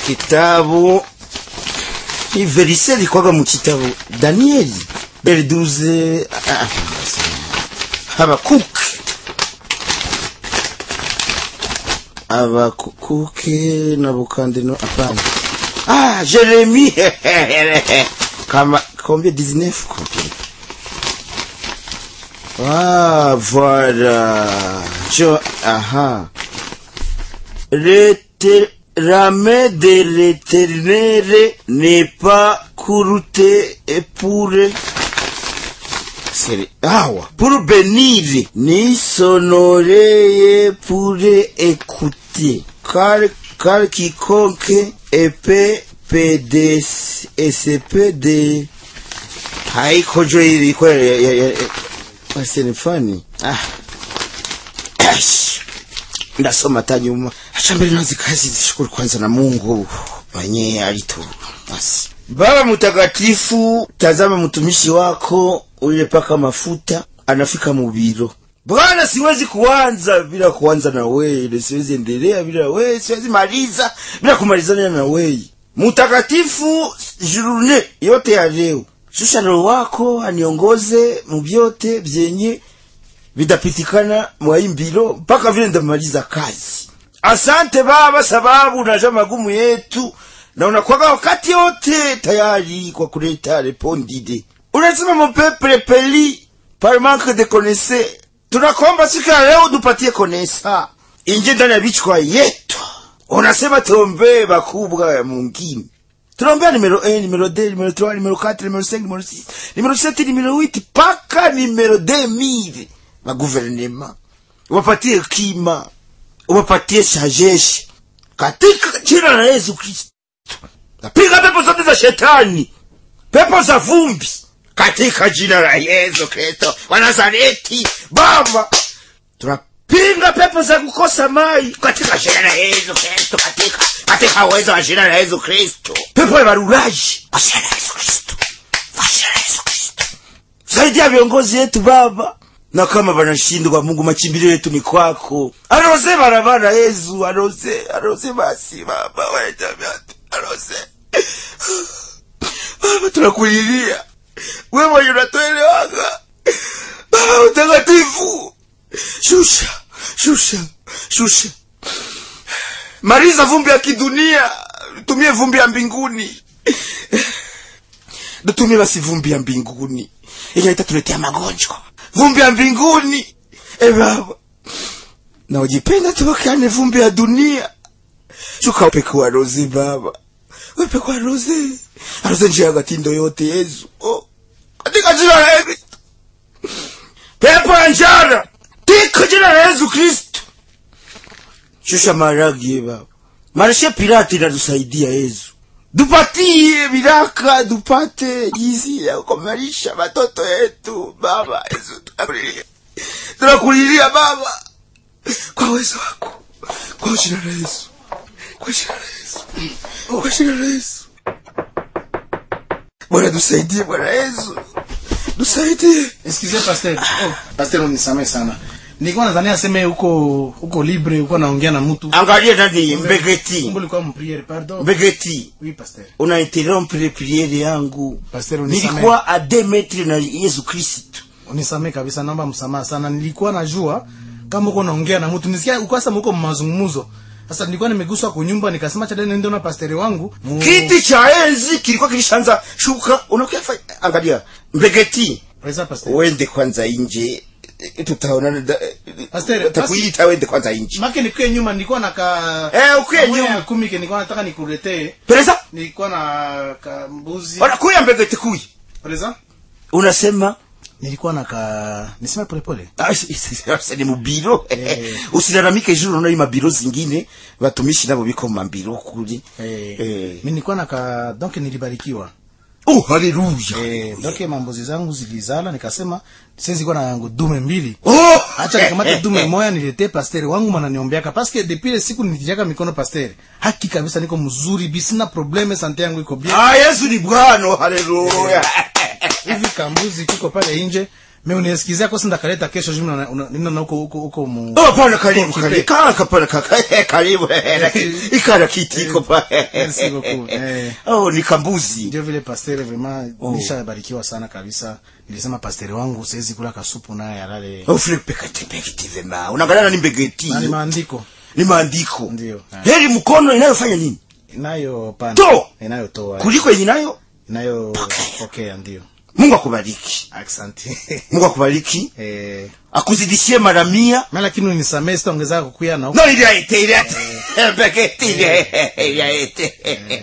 kitabu hii verise ilikwaga mu kitabu danieli beriduze ah, habakuke abakuke na bukandino hapana ah jeremi kama combien 19 combien ah voilà je aha L'été- la main de l'éternel n'est pas courte et pour C'est- awa pour bénir ni s'honorer pour écouter car car quiconque épée PD SPD haiko jo ilikuwa ya- ya- ya- basi ni fani ah Ash. ndasoma hata nyuma acha mbele nazi kazi zishukuru kwanza na Mungu mwenye alitu basi Baba mtakatifu tazama mtumishi wako ule paka mafuta anafika mubiro Bwana siwezi kuanza bila kuanza na wewe siwezi endelea bila wewe siwezi maliza bila kumalizana na wewe mtakatifu jurune yote ya leo shusha roho wako aniongoze mu vyote vyenye vitapitikana mwaimbilo mpaka vile ndamaliza kazi. Asante Baba, sababu unajua magumu yetu na unakwaga wakati wote tayari kwa kuleta repondide. Unasema mon peuple peli par manque de connaissance. Tunakomba siku ya leo tupatie konesa inje ndani ya vichwa yetu. Unasema tuombee bakubwa ya mungini tunaombea numero 1 numero 2 numero 3 numero 4 numero 5 numero 6 numero 7 numero 8 paka numero 2000 maguvernema uwapatie kima uwapatie sajeshi katika jina la Yesu Kristo napiga pepo zote za shetani pepo za vumbi katika jina la Yesu Kristo wa Nazareti Baba tunapinga pepo za kukosa mai katika jina la Yesu Kristo katika katika uwezo wa jina la Yesu Kristo pepo ya baruraji kwa jina la Yesu Kristo kwa jina la Yesu Kristo saidia viongozi yetu Baba na kama wanashindwa Mungu machimbilio yetu ni kwako aroze barabara Yesu aroze aroze basi Baba waita vyote aroze Baba tunakulilia wewe mwenye unatuelewaga Baba utakatifu shusha shusha shusha maliza vumbi ya kidunia tumie vumbi ya mbinguni tutumie basi vumbi ya mbinguni yenye itatuletea magonjwa vumbi ya mbinguni e baba na ujipenda tubakane vumbi ya dunia shuka upeke wa rozi baba upeke wa rozi aroze njia ya gatindo yote yesu oh. katika jina la yesu pepo ya njara katika jina la yesu kristo shusha maragi baba marishe pirati inatusaidia yesu dupatie viraka dupate jinsi ya kukomalisha watoto yetu baba yesu tunakulilia tunakulilia baba kwa uwezo wako kwa jina la yesu kwa jina la yesu kwa jina la yesu bwana tusaidie bwana yesu tusaidie Excusez pasteur. Oh, pasteur unisamehe sana. Nilikuwa nadhani aseme uko uko libre, uko naongea na mtu. angalia nani mbegeti Kumbe ulikuwa mpriere, pardon. mbegeti Oui, pasteur. una interrompre priere yangu Pasteur unisamehe. nilikuwa a deux metre na yesu kristo Unisamehe kabisa, naomba msamaha sana. Nilikuwa najua kama uko naongea na mtu. Nisikia uko sasa mko mazungumzo. Sasa nilikuwa nimeguswa kwa nyumba nikasema cha nende na pasteur wangu. Mu... kiti cha enzi kilikuwa kilishaanza shuka unakufa angalia mbegeti Presa pasteur. wende kwanza nje eh, tutaonana da- Pastor, takuita wende kwanza nje Make nikuye nyuma nilikuwa na ka Eh, ukuye ka moya nyuma. ya kumi ke nilikuwa nataka nikuletee. pereza Nilikuwa na ka mbuzi. ona kuya mbegeti kuya Presa? unasema Nilikuwa na ka nisema pole pole. Ah, si- si- si- ni mubiro Eh. usilalamike juru unaona mabiro zingine watumishi nabo biko mu mabiro kuri Eh, Eh. mimi nilikuwa na ka donc nilibarikiwa. oh haleluya Eh, donc mambozi zangu zilizala nikasema siwezi kuwa na yangu dume mbili. oh Acha nikamata dume moya niletee pasteur wangu maana niombeaka parce que depuis ile siku nilitijaka mikono pasteur. Haki kabisa niko mzuri bi sina probleme sante yangu iko bien. ah yesu ni bwana haleluya Hivi kambuzi kiko pale nje me unisikizia kosi ndakaleta kesho jumi na- una- nina na huko huko huko mu Oh, hapana, karibu Kipe. karibu kaka pana kaka karibu ikara kiti iko pa Merci beaucoup. Eh. oh ni kambuzi ndio vile pastere vraiment Oh. nishabarikiwa sana kabisa nilisema pastere wangu siwezi kula kasupu naye alale oh frère pekati pekati vema unaangalia ni mbegeti na ni maandiko ni maandiko Ndio. heri mkono inayofanya nini inayo pana To! inayotoa kuliko yenye nayo inayopokea ndio Mungu akubariki asante Mungu akubariki eh akuzidishie mara mia na lakini unisamee sitaongeza kukuya na huko no ili aite ili aite mbegeti ili aite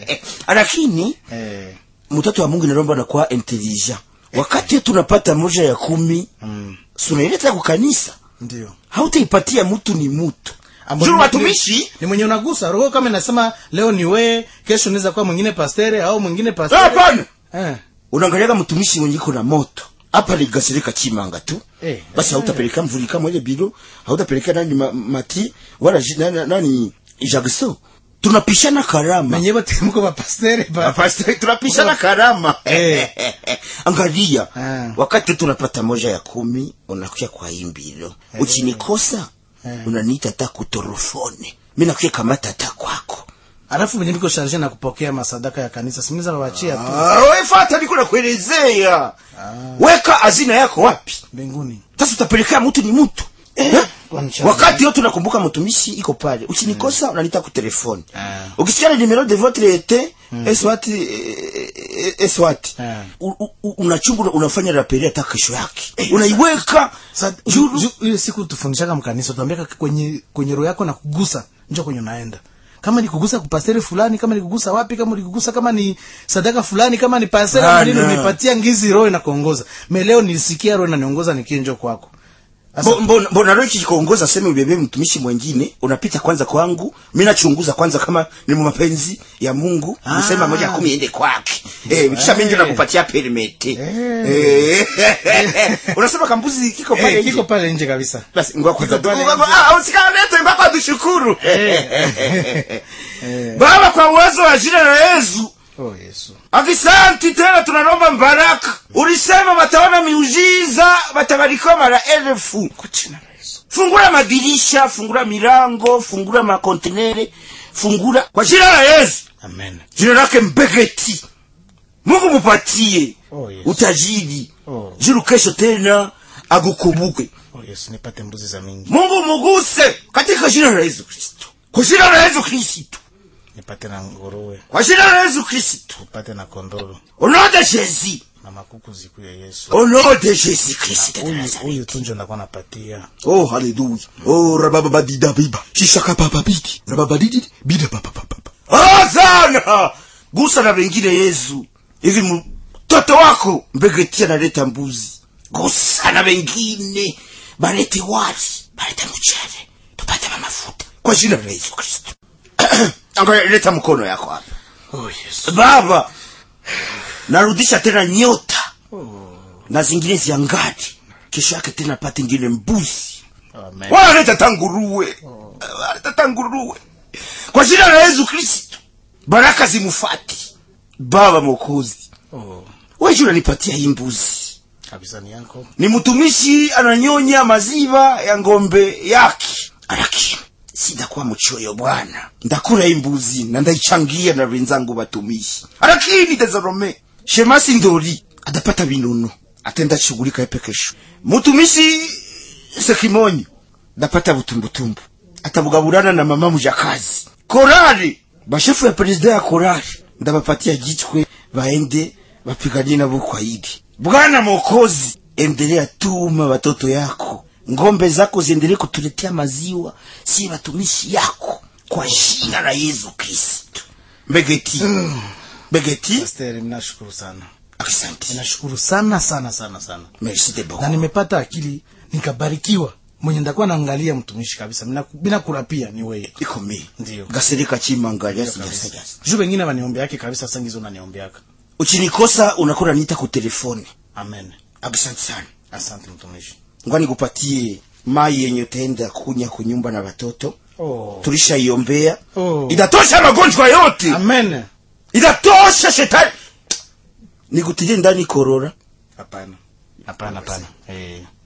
lakini eh mtoto wa Mungu inaomba anakuwa intelligent wakati tunapata moja ya kumi mm, sunaileta kwa kanisa ndio hautaipatia mtu ni mtu Ambo juu ni- watumishi ni mwenye unagusa roho kama inasema leo ni we kesho unaweza kuwa mwingine pastere au mwingine Ah, pastere hapana eh unaangaliaga mtumishi mwenye iko na moto hapa ligasirika chimanga tu Eh. basi hautapeleka mvuli kama ile bilo hautapeleka nani ma, mati wala ji- nani, nani Jackson tunapishana karama menye bote mko ba pastere ba Pastor, tunapishana karama Eh. angalia Ah. wakati tunapata moja ya kumi unakuja kwa imbilo uchinikosa Eh. unaniita hata kutorofone mi nakuja kamata hata kwako alafu mwenye niko sharje na kupokea masadaka ya kanisa simniza babachia tu Ah, we fata niko nakuelezea weka hazina yako wapi mbinguni sasa utapelekea mtu ni mtu eh? Wanisha- wakati yote unakumbuka mtumishi iko pale uchinikosa unanita ku telefone Ah. ukisikia le numero de votre ete eswati eswati Ah. unachungu unafanya rapeli hata kesho yake unaiweka Sa- juru ju- ile siku tufundishaka mkanisa tuambia kwenye kwenye roho yako na kugusa njo kwenye unaenda kama ni kugusa kupastere fulani kama ni kugusa wapi kama ni kugusa kama ni sadaka fulani kama ni pastere Bana. nini unipatia ngizi roho inakuongoza me leo nilisikia roho inaniongoza nikinjo kwako Sasa- Mbo- mbona mbona roho ikikuongoza sema ubebe mtumishi mwingine unapita kwanza kwangu mimi nachunguza kwanza kama ni mapenzi ya Mungu Ah. usema moja ya kumi iende kwake eh kisha mimi ndio Eh. nakupatia permit Eh. eh unasema kambuzi kiko pale Eh, nje? kiko pale nje kabisa basi ngoja kwanza Kiko pale tu- nje. ah usikalete mpaka tushukuru Eh. baba kwa uwezo wa jina la Yesu oh yesu Akisanti tena tunaomba mbaraka. Ulisema wataona miujiza, watabarikiwa mara elfu. kwa jina la yesu Fungula madirisha, fungula milango, fungula makontenere, fungula kwa jina la Yesu. amen Jina lake Mbegeti. Mungu mupatie Oh, yes. utajiri. Oh. Jiru kesho tena agukumbuke. oh yesu nipate mbuzi za mingi Mungu muguse katika jina la Yesu Kristo. Kwa jina la Yesu Kristo. nipate na nguruwe Kwa jina la Yesu Kristo. nipate na kondoro Au nom de Jésus. na makuku ziku ya yesu Au nom de Jésus Christ. de huyu Nazareth. huyu tunjo ndakuwa napatia Oh, hallelujah. Oh, rabababadida biba. Shishaka papa bidi. Rababadidi bida papa papa. Ah, sana. Gusa na wengine Yesu. Hivi mtoto wako mbegeti analeta mbuzi. Gusa na wengine. Balete wali, balete mchele. Tupate mafuta. Kwa jina la Yesu Kristo. Angalia leta mkono yako hapa. oh yesu Baba, narudisha tena nyota na zingine ziangani. Kesho yake tena pate ingine mbuzi amen wanaleta tanguruwe wanaleta tanguruwe kwa jina la yesu kristo baraka zimufati baba mokozi oh weji unanipatia hii mbuzi kabisa ni yako ni mtumishi ananyonya maziwa ya ngombe yake lakini sindakuwa mchoyo bwana ndakura hii mbuzi na ndaichangia na wenzangu watumishi lakini dezarome shemasi ndori atapata vinono atenda shughulika epe kesho mtumishi sekimonyo ndapata butumbutumbu atabugaburana na mama mujakazi korari bashefu ya perezida ya korari ndabapatia gitwe baende bapiganie nabo kwa idi bwana mokozi endelea tuma watoto yako ngombe zako ziendelee kutuletea maziwa si watumishi yako kwa jina la yesu kristo mbegeti mbegeti pastere ninashukuru sana asante ninashukuru sana sana sana sana merci de na beaucoup nimepata akili nikabarikiwa mwenye ndakuwa naangalia mtumishi kabisa mina, bila kurapia ni weye iko mi Ndio. gasereka chimangalia kabisa. sijasajasa juu wengine waniombe yake kabisa sangizo unaniombeaka uchinikosa unakuwa nita ku telefoni amen asante sana asante mtumishi ngwani kupatie mai yenye utaenda kunya kunyumba na watoto oh. tulishaiombea Oh. itatosha magonjwa yote amen itatosha shetani nikutilie ndani korora hapana hapana hapana eh